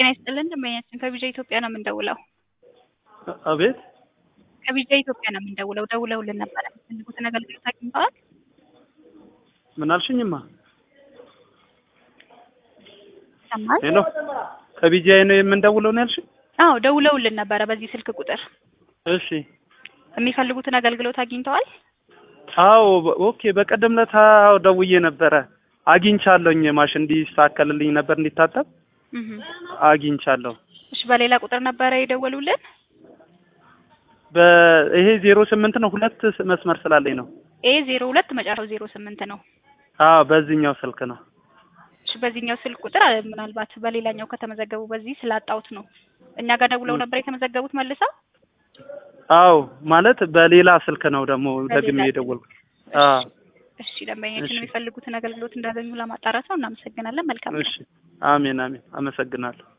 ጤና ይስጥልን ደንበኛችን ከቢጃ ኢትዮጵያ ነው የምንደውለው። አቤት ከቢጃ ኢትዮጵያ ነው የምንደውለው። ደውለውልን ነበረ። የሚፈልጉትን አገልግሎት አግኝተዋል? ምን አልሽኝማ? ይሰማል? ሄሎ ከቢጂአይ ነው የምንደውለው ነው ያልሽኝ? አዎ ደውለውልን ነበረ በዚህ ስልክ ቁጥር። እሺ የሚፈልጉትን አገልግሎት አግኝተዋል? አዎ በ- ኦኬ በቀደም ለታ ደውዬ ነበረ አግኝቻለሁኝ ማሽን እንዲስተካከልልኝ ነበር እንዲታጠብ እህ አግኝቻለሁ እሺ በሌላ ቁጥር ነበረ የደወሉልን? በይሄ ዜሮ ስምንት ነው ሁለት ስ- መስመር ስላለኝ ነው ኤ ዜሮ ሁለት መጨረሻው ዜሮ ስምንት ነው። አዎ በዚህኛው ስልክ ነው እሺ በዚህኛው ስልክ ቁጥር አ- ምናልባት በሌላኛው ከተመዘገቡ በዚህ ስላጣሁት ነው። እኛ ጋር ደውለው ነበር የተመዘገቡት መልሰው? አዎ ማለት በሌላ ስልክ ነው ደግሞ በሌላ ደግሜ ስልክ። የደወልኩት አዎ እሺ ደንበኛችን እሺ። የሚፈልጉትን አገልግሎት እንዳገኙ ለማጣራት ነው። እናመሰግናለን። መልካም ቀን። እሺ አሜን አሜን አመሰግናለሁ